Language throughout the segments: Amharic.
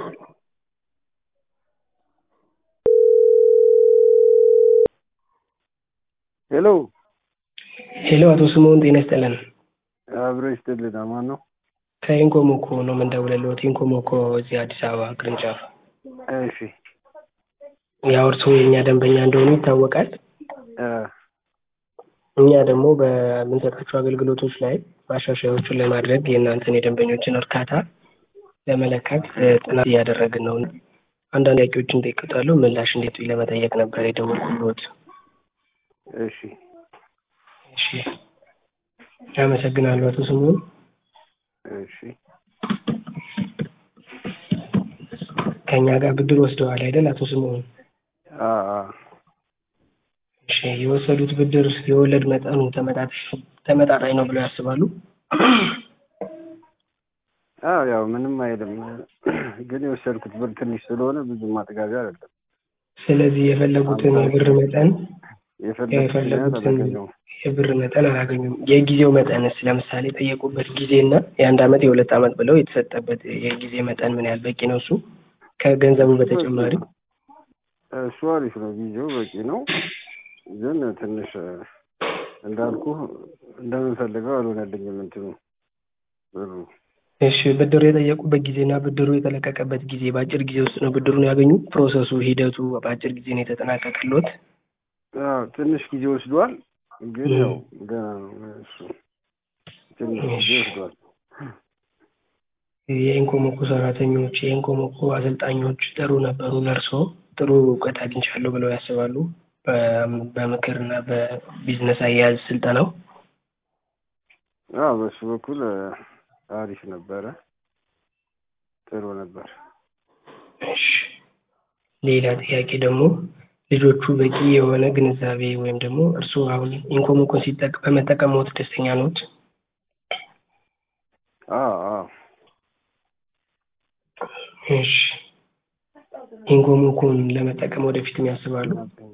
ሄሎ ሄሎ አቶ ስምኦን ጤና ይስጥልን። አብሮ ይስጥልን። አማን ነው? ከኢንኮሞኮ ነው የምንደውልልዎት። ኢንኮሞኮ እዚህ አዲስ አበባ ቅርንጫፍ። እሺ ያው እርስዎ የእኛ ደንበኛ እንደሆኑ ይታወቃል። እ እኛ ደግሞ በምንሰጣቸው አገልግሎቶች ላይ ማሻሻያዎችን ለማድረግ የእናንተን የደንበኞችን እርካታ ለመለካት እ ጥናት እያደረግን ነው። አንዳንድ ጥያቄዎችን እጠይቅዎታለሁ። ምላሽ እንዲሰጡኝ ለመጠየቅ ነበር የደወልኩልዎት። እሺ እሺ አመሰግናለሁ አቶ ስምኦን። እሺ ከእኛ ጋር ብድር ወስደዋል አይደል አቶ ስምኦን? አ አ እሺ የወሰዱት ብድር የወለድ መጠኑ ተመጣጣኝ ተመጣጣኝ ነው ብለው ያስባሉ? አዎ ያው ምንም አይልም፣ ግን የወሰድኩት ብር ትንሽ ስለሆነ ብዙ ማጥጋቢያ አይደለም። ስለዚህ የፈለጉትን የብር መጠን የፈለግኩትን ያህል የፈለጉትን አላገኘሁም። የብር መጠን አላገኙም። የጊዜው መጠንስ ለምሳሌ የጠየቁበት ጊዜና የአንድ አመት የሁለት አመት ብለው የተሰጠበት የጊዜ መጠን ምን ያህል በቂ ነው? እሱ ከገንዘቡ በተጨማሪ እሱ አሪፍ ነው፣ ጊዜው በቂ ነው። ግን ትንሽ እንዳልኩ እንደምንፈልገው አልሆነልኝም እንትኑ ብሩ። እሺ ብድሩ የጠየቁበት ጊዜና ብድሩ የተለቀቀበት ጊዜ በአጭር ጊዜ ውስጥ ነው ብድሩን ያገኙ? ፕሮሰሱ ሂደቱ በአጭር ጊዜ ነው የተጠናቀቀልዎት? አዎ ትንሽ ጊዜ ወስዷል፣ ግን ያው ገና ነው እሱ ትንሽ ጊዜ ወስዷል። የኢንኮሞኮ ሰራተኞች የኢንኮሞኮ አሰልጣኞች ጥሩ ነበሩ ለእርስዎ? ጥሩ እውቀት አግኝቻለሁ ብለው ያስባሉ? በ- በምክር እና በቢዝነስ አያያዝ ስልጠናው? አዎ በሱ በኩል እ አሪፍ ነበረ፣ ጥሩ ነበር። እሺ ሌላ ጥያቄ ደግሞ ልጆቹ በቂ የሆነ ግንዛቤ ወይም ደግሞ እርስዎ አሁን ኢንኮሞኮን ሲጠቅ በመጠቀምዎት ደስተኛ ነዎት? አዎ አዎ እሺ ኢንኮሞኮን ለመጠቀም ወደፊትም ያስባሉ?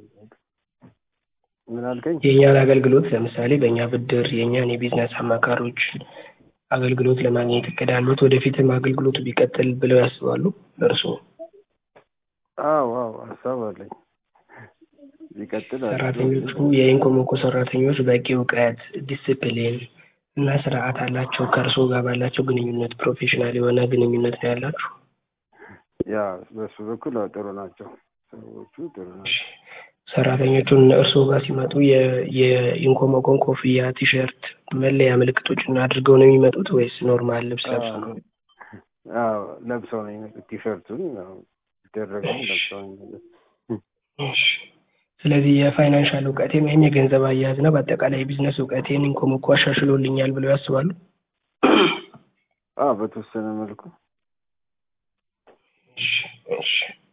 ምን አልከኝ? የእኛን አገልግሎት ለምሳሌ በእኛ ብድር የእኛን የቢዝነስ አማካሪዎች አገልግሎት ለማግኘት እቅድ አለዎት? ወደፊትም አገልግሎቱ ቢቀጥል ብለው ያስባሉ እርስዎ? አዎ አዎ ሀሳብ አለኝ ቢቀጥል አሪፍ ነው። ሰራተኞቹ የኢንኮሞኮ ሰራተኞች በቂ እውቀት፣ ዲስፕሊን እና ስርዓት አላቸው? ከእርስዎ ጋር ባላቸው ግንኙነት ፕሮፌሽናል የሆነ ግንኙነት ነው ያላችሁ? ያ በሱ በኩል አዎ ጥሩ ናቸው፣ ሰዎቹ ጥሩ ናቸው። ሰራተኞቹን እርስዎ ጋር ሲመጡ የ- የኢንኮሞኮን ኮፍያ፣ ቲሸርት፣ መለያ ምልክቶችን አድርገው ነው የሚመጡት ወይስ ኖርማል ልብስ ለብሰው ነው? አዎ ለብሰው ነው የሚመጡት። ቲሸርቱን ያው ይደረገውን ለብሰው ነው የሚመጡት። እሺ ስለዚህ የፋይናንሻል እውቀቴን ወይም የገንዘብ አያያዝ እና በአጠቃላይ የቢዝነስ እውቀቴን ኢንኮሞኮ አሻሽሎልኛል ብለው ያስባሉ? አዎ በተወሰነ መልኩ እሺ እሺ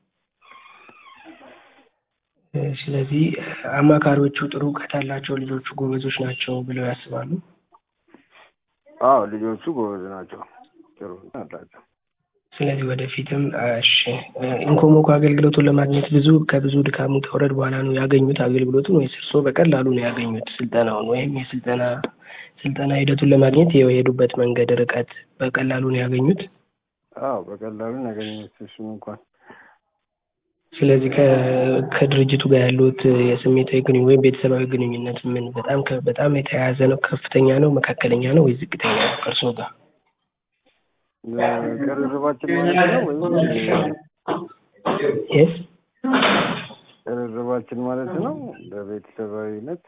እ ስለዚህ አማካሪዎቹ ጥሩ እውቀት አላቸው፣ ልጆቹ ጎበዞች ናቸው ብለው ያስባሉ? አዎ ልጆቹ ጎበዝ ናቸው፣ ጥሩ አላቸው። ስለዚህ ወደፊትም እሺ እ ኢንኮሞኮ አገልግሎቱን ለማግኘት ብዙ ከብዙ ድካም ውጣ ውረድ በኋላ ነው ያገኙት አገልግሎቱን ወይስ እርስዎ በቀላሉ ነው ያገኙት ስልጠናውን ወይም የስልጠና ስልጠና ሂደቱን ለማግኘት የሄዱበት መንገድ ርቀት በቀላሉ ነው ያገኙት? አዎ በቀላሉ ነው ያገኘሁት እሱን እንኳን ስለዚህ ከ- ከድርጅቱ ጋር ያሉት የስሜታዊ ግንኙነት ወይም ቤተሰባዊ ግንኙነት ምን በጣም ከ- በጣም የተያያዘ ነው? ከፍተኛ ነው? መካከለኛ ነው ወይስ ዝቅተኛ ነው ከእርስዎ ጋር? ቅርርባችን ማለት ነው ወይም የስ ቅርርባችን ማለት ነው በቤተሰባዊነት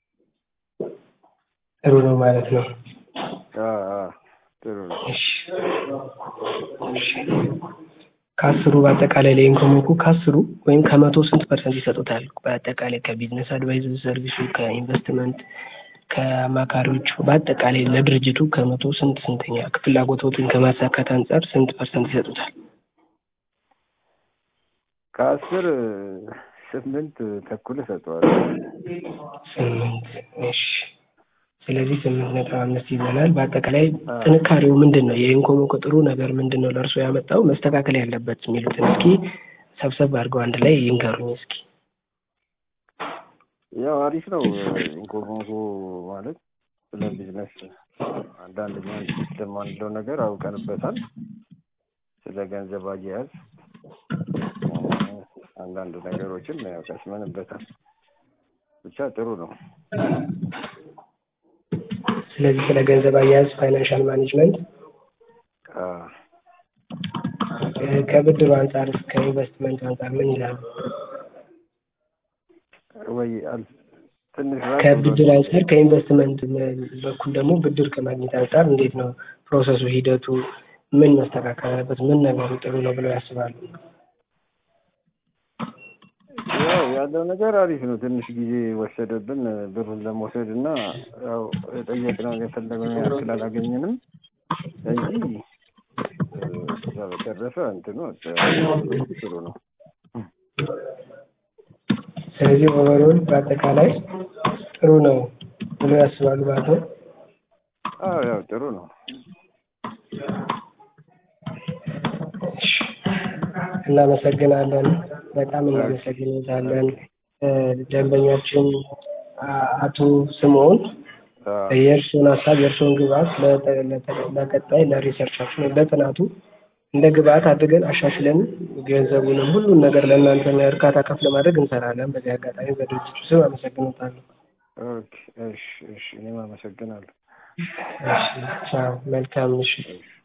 ጥሩ ነው ማለት ነው። አዎ አዎ ጥሩ ነው። እሺ እሺ ከአስሩ በአጠቃላይ ለኢንኮሞኮ ከአስሩ ወይም ከመቶ ስንት ፐርሰንት ይሰጡታል? በአጠቃላይ ከቢዝነስ አድቫይዝ ሰርቪሱ፣ ከኢንቨስትመንት፣ ከአማካሪዎቹ በአጠቃላይ ለድርጅቱ ከመቶ ስንት ስንተኛ ፍላጎቶትን ከማሳካት አንጻር ስንት ፐርሰንት ይሰጡታል? ከአስር ስምንት ተኩል እሰጠዋለሁ። ስምንት እሺ ስለዚህ ስምንት ነጥብ አምስት ይዘናል። በአጠቃላይ ጥንካሬው ምንድን ነው? የኢንኮሞኮ ጥሩ ነገር ምንድን ነው ለእርስዎ ያመጣው መስተካከል ያለበት የሚሉትን እስኪ ሰብሰብ አድርገው አንድ ላይ ይንገሩኝ እስኪ። ያው አሪፍ ነው ኢንኮሞኮ ማለት ስለ ቢዝነስ አንዳንድ ሲስተም አንለው ነገር አውቀንበታል። ስለ ገንዘብ አያያዝ እ፣ አንዳንድ ነገሮችን ያው ቀስመንበታል። ብቻ ጥሩ ነው። ስለዚህ ስለ ገንዘብ አያያዝ ፋይናንሻል ማኔጅመንት አ፣ እ፣ ከብድሩ አንጻር ከኢንቨስትመንት አንጻር ምን ይላሉ? ወይ አል- ትንሽ ራቅ ከብድር ብሎ አንጻር ከኢንቨስትመንት በኩል ደግሞ ብድር ከማግኘት አንጻር እንዴት ነው ፕሮሰሱ፣ ሂደቱ ምን መስተካከል አለበት? ምን ነገሩ ጥሩ ነው ብለው ያስባሉ? ያው ያለው ነገር አሪፍ ነው። ትንሽ ጊዜ ወሰደብን ብሩን ለመውሰድ እና ያው የጠየቅነው የፈለግነው ያክል አላገኘንም እንጂ እ፣ ከዛ በተረፈ እንትኑ ጥሩ ነው። ስለዚህ ኦቨሮል በአጠቃላይ ጥሩ ነው ብለው ያስባሉ ማለት ነው። አዎ ያው ጥሩ ነው። እሺ፣ እናመሰግናለን። በጣም እናመሰግናለን። እ፣ ደንበኛችን አ- አቶ ስምዖን አ፣ የእርስዎን ሀሳብ የእርስዎን ግብአት ለተ- ለተ- ለቀጣይ ለሪሰርቻችን ወይም ለጥናቱ እንደ ግብአት አድርገን አሻሽለን ገንዘቡንም ሁሉን ነገር ለእናንተ እርካታ ከፍ ለማድረግ እንሰራለን። በዚህ አጋጣሚ በድርጅቱ ስም አመሰግኖታለሁ። ኦኬ፣ እሺ፣ እሺ። እኔም አመሰግናለሁ። እሺ፣ ቻው። መልካም ምሽት። እሺ።